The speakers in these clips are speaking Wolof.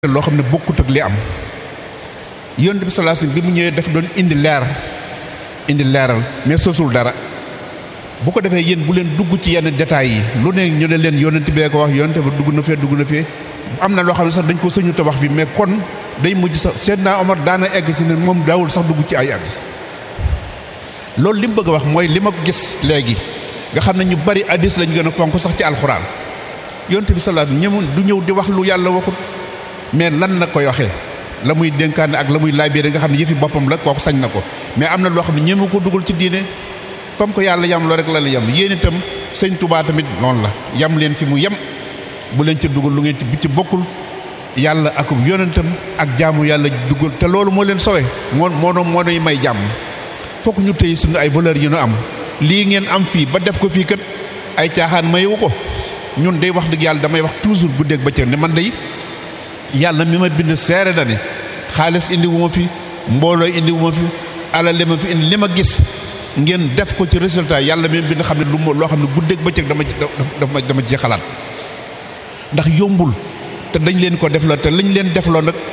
loo xam ne bokkut ak li am yonent bi sallallahu alayhi wasallam bi mu ñëwee daf doon indi leer indi leeral mais sosul dara bu ko defee yéen bu leen dugg ci yenn détails yi lu ne ñu ne leen yonent bee ko wax yonent ba dugg na fee dugg na fee am na loo xam ne sax dañ ko sëñu te wax fi mais kon day mujj sax Seydina Omar daana egg ci ne moom daawul sax dugg ci ay addis loolu li mu bëgg a wax mooy li ma gis léegi nga xam ne ñu bari addis lañ gën a fonk sax ci alxuraan yonent bi sallallahu alayhi wasallam du ñëw di wax lu yàlla waxut mais lan la koy waxee la muy dénkaane ak la muy laabire nga xam ne yëfi boppam la kooku sañ na ko mais am na loo xam ne ñeme ko dugal ci diine fam ko yàlla yam loo rek la la yam yéen itam sëñ Tuubaa tamit noonu la yam leen fi mu yem bu leen ci dugal lu ngeen ci bu ci bokkul yàlla ak yonentam ak jaamu yàlla dugal te loolu moo leen sowe moo moo doon moo doy may jàmm fokk ñu tëye suñu ay valeurs yi ñu am lii ngeen am fii ba def ko fii kat ay caaxaan mayewu ko ñun day wax dëgg yàlla damay wax toujours bu dégg ba cër ne man day yàlla mi ma bind seere da ne xaalis indi wu ma fi mbooloo indi wu ma fi alal li ma fi indi li ma gis ngeen def ko ci résultat yàlla mi bind xam ne lu ma loo xam ne guddeeg bëccëg dama ci dama dama ci xalaat ndax yombul te dañ leen ko defloo te lañ leen defloo nag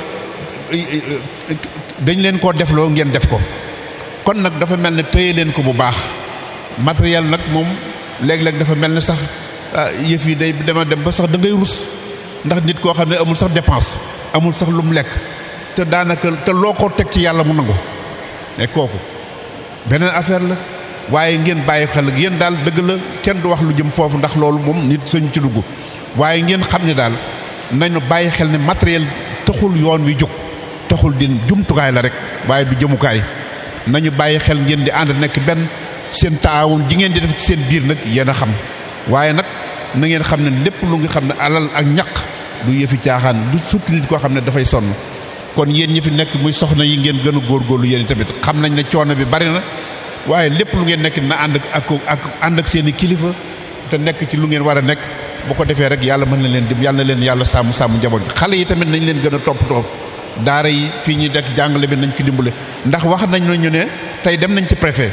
dañ leen koo defloo ngeen def ko kon nag dafa mel ne téye leen ko bu baax matériel nag moom léeg-léeg dafa mel ne sax yëf yi day dema dem ba sax da ngay rus ndax nit koo xam ne amul sax dépense amul sax lu mu lekk te daanaka te loo ko teg ci yàlla mu nangu mais kooku beneen affaire la waaye ngeen bàyyi xel ak yéen daal dëgg la kenn du wax lu jëm foofu ndax loolu moom nit sañu ci dugg waaye ngeen xam ne daal nañu bàyyi xel ne matériel taxul yoon wi jóg taxul di jumtukaay la rek waaye du jëmukaay nañu bàyyi xel ngeen di ànd nekk benn seen taawun ji ngeen di def ci seen biir nag yéen a xam waaye nag na ngeen xam ne lépp lu nga xam ne alal ak ñaq du yëfi caaxaan du surtout nit koo xam ne dafay sonn kon yéen ñi fi nekk muy soxna yi ngeen gën a góorgóorlu yéen tamit xam nañ ne coono bi bari na waaye lépp lu ngeen nekk na ànd ak ak ànd ak seen i kilifa te nekk ci lu ngeen war a nekk bu ko defee rek yàlla mën na leen dim yàlla na leen yàlla sàmm sàmm njaboot gi xale yi tamit nañ leen gën a toppatoo daara yi fii ñuy dekk jàngale bi nañ ko dimbale ndax wax nañ ñu ne tey dem nañ ci préfet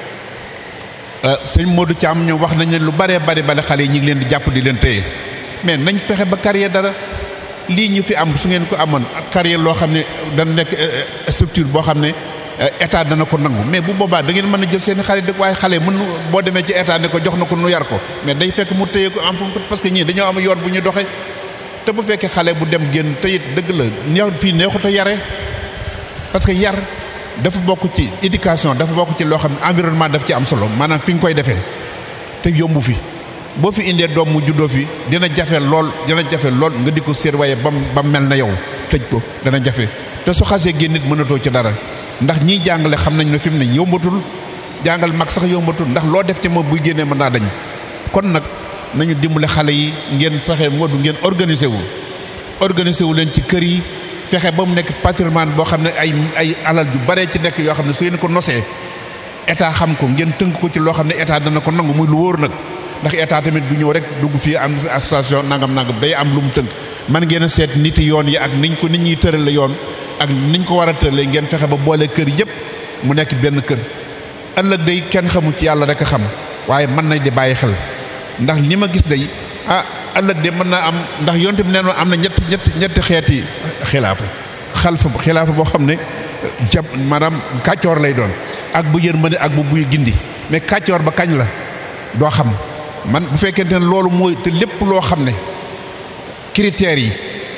sëñ Modou Thiam ñoom wax nañ ne lu baree bari bale xale yi ñu ngi leen di jàpp di leen téye mais nañ fexe ba carrière dara lii ñu fi am su ngeen ko amoon ak carrière loo xam ne dana nekk structure boo xam ne état dana ko nangu mais bu boobaa da ngeen mën a jël seen xale dëkk waaye xale mën boo demee ci état ne ko jox na ko nu yar ko mais day fekk mu téye ko en parce que ñii dañoo am yoon bu ñu doxee te bu fekkee xale bu dem génn te it dëgg la neex fii neexut a yare parce que yar dafa bokk ci éducation dafa bokk ci loo xam ne environnement daf ci am solo maanaam fi nga koy defee te yombu fi boo fi indee doom mu juddoo fi dina jafe lool dina jafe lool nga di ko séet waaye bam ba mel na yow tëj ko dana jafe te su xasee génn nit mënatoo ci dara ndax ñiy jàngale xam nañ ne fi mu ne yombatul jàngal mag sax yombatul ndax loo def ci moom buy génnee mën naa dañ kon nag nañu dimbale xale yi ngeen fexe moo du ngeen organiser wu organiser wu leen ci kër yi fexe ba mu nekk patrimoine boo xam ne ay ay alal yu baree ci nekk yoo xam ne su ngeen ko nosee état xam ko ngeen tënk ko ci loo xam ne état dana ko nangu muy lu wóor nag ndax état tamit du ñëw rek dugg fii am fi association nangam nangam day am lu mu tënk man ngeen a seet nit yoon yi ak niñ ko nit ñuy tërale yoon ak niñ ko war a tëralee ngeen fexe ba boole kër yëpp mu nekk benn kër ëllëg day kenn xamu ci yàlla rek a xam waaye mën nañ di bàyyi xel ndax li ma gis day ah ëllëg de mën naa am ndax yonte bi nee am na ñetti ñetti ñetti xeeti xilaafa xalfa xilaafa boo xam ne jab maanaam kàccoor lay doon ak bu yërmande ak bu buy gindi mais kàccoor ba kañ la doo xam man bu fekkente ne loolu mooy te lépp loo xam ne critères yi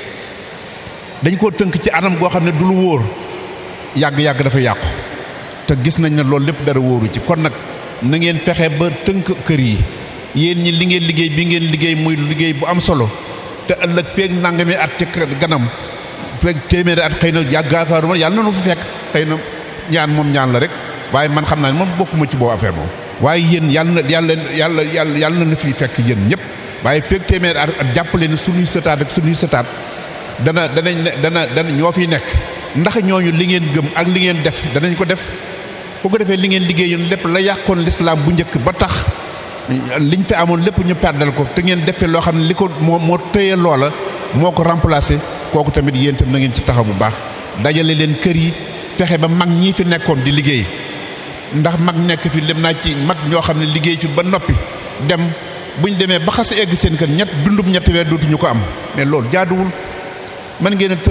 dañ koo tënk ci anam goo xam ne du lu wóor yàgg-yàgg dafa yàqu te gis nañ ne loolu lépp dara wóoru ci kon nag na ngeen fexe ba tënk kër yi yéen ñi li ngeen liggéey bi ngeen liggéey muy liggéey bu am solo te ëllëg feeg nangami at ci ganam feeg téeméeri at xëy na yàggaakaaruma yàlla na nu fi fekk xëy na ñaan moom ñaan la rek waaye man xam naa ne moom bokkuma ci boobu affaire moom waaye yéen yàlla na yàlla yàlla yàlla yàlla na fi fekk yéen ñëpp waaye feeg téeméeri at jàppale ne suñuy sëtaat ak suñuy sëtaat dana danañ ne dana dana ñoo fiy nekk ndax ñooñu li ngeen gëm ak li ngeen def danañ ko def bu ko defee li ngeen liggéeyoon lépp la yàqoon lislaam bu njëkk ba tax liñ fi amoon lépp ñu perdal ko te ngeen defee loo xam ne li ko moo moo tëye loola moo ko remplacé kooku tamit yéen tam na ngeen ci taxaw bu baax dajale leen kër yi fexe ba mag ñii fi nekkoon di liggéey ndax mag nekk fi dem naa ci mag ñoo xam ne liggéey fi ba noppi dem buñ demee ba xas egg seen kër ñett dundub ñetti weer dootuñu ko am mais loolu jaaduwul mën ngeen a